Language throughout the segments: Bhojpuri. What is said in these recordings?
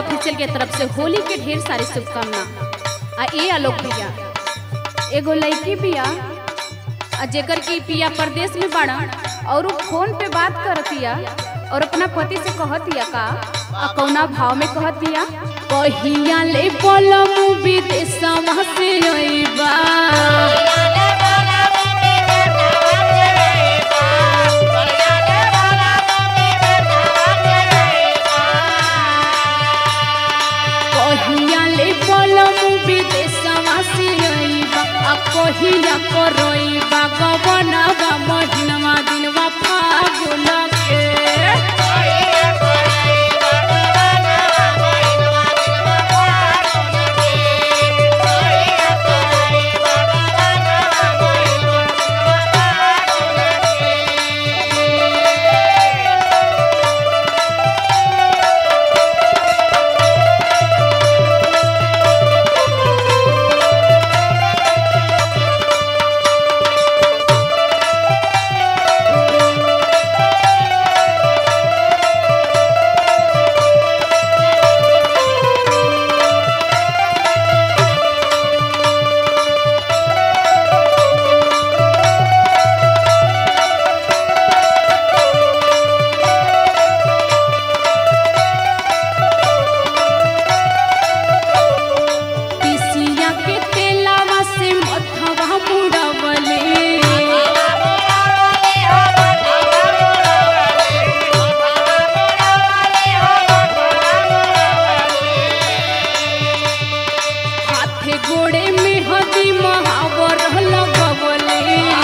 ऑफिशियल के तरफ से होली के ढेर सारी शुभकामना आ ए आलोक भैया एगो लड़की बिया आ जेकर की पिया प्रदेश में बाड़ा और उ फोन पे बात करतिया और अपना पति से कहतिया का आ कौना भाव में कहतिया कहिया ले बोलम विदेशवा से अइबा कहिया ले बोलम विदेशवा से अइबा आ कहिया करइबा गवनवा महिनवा दिनवा फागुन के पिसिया के तेलावा से मथवा मुड़वले हाथे गोड़े में हदी महावर लगवले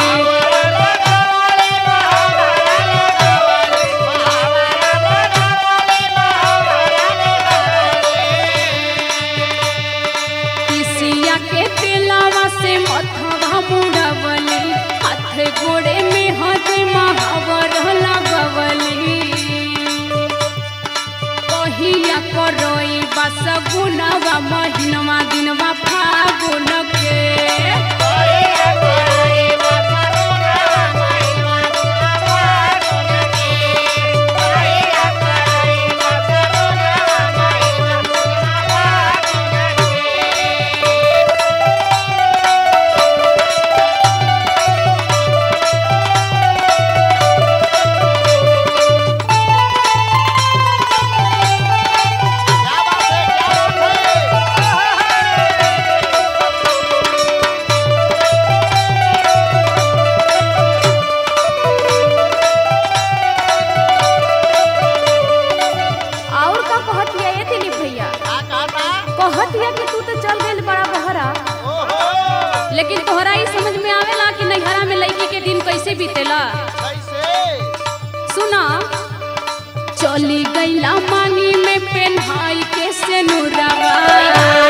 पिसिया के तेलावा से मथवा मुड़वले हाथे गोड़े में हदी महावर लगवले कहिया करई बस गुनवा महिनवा दिनवा फागुन के और का कहतिया ये दिलीप भैया कहतिया कि तू तो चल गइल बड़ा बहरा लेकिन तोहरा ही समझ में आवेला कि नैहरा में लड़की के दिन कैसे बीतेला सुना चली गईला मानी में पेन्हाई के से नुरावा